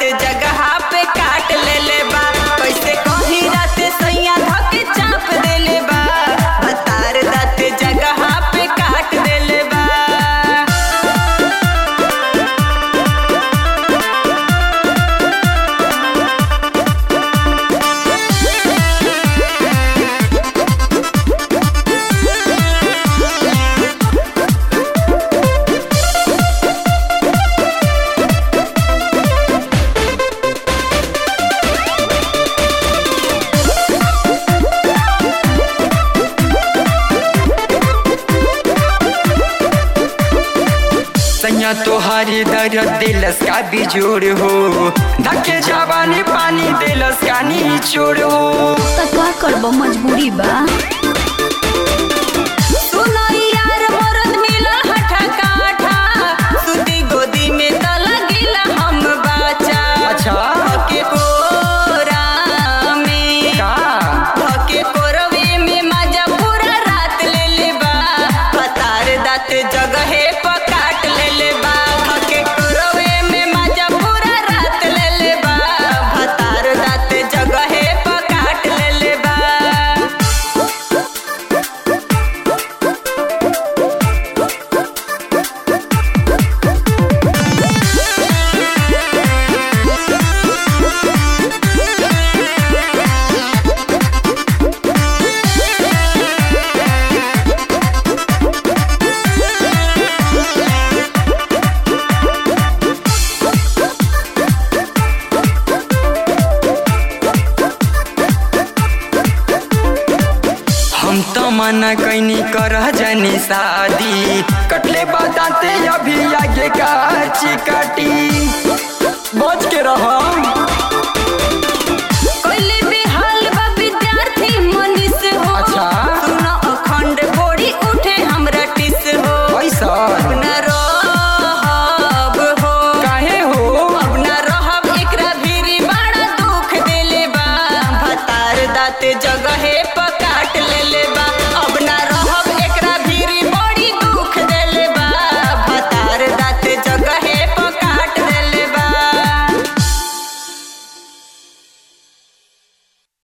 जगह पे काट ले ले बा कैसे कहीं रात सैया धके चाप दे ले बा भतार दाँत जगह पे काट दे ले बा सैया तोहारी दर दिलस का बिजोड़ हो धके जवानी पानी दिलस का निचोड़ हो त का करब मजबूरी बा सुनो यार मरद मिलल हठा काठा सुती गोदी में त लगिला हम बाचा अच्छा धके कोरा में का धके कोरवे में मजा पूरा रात ले ले बा पतार दाँत जगहे पकाट ले ले बा धके कोरवे में मजा पूरा रात ले ले बा पतार दाँत जगहे पकाट ले ले बा हम तो मना कैनी कर जानी शादी कटले बताते अभी आगे का चिकटी बच के रहो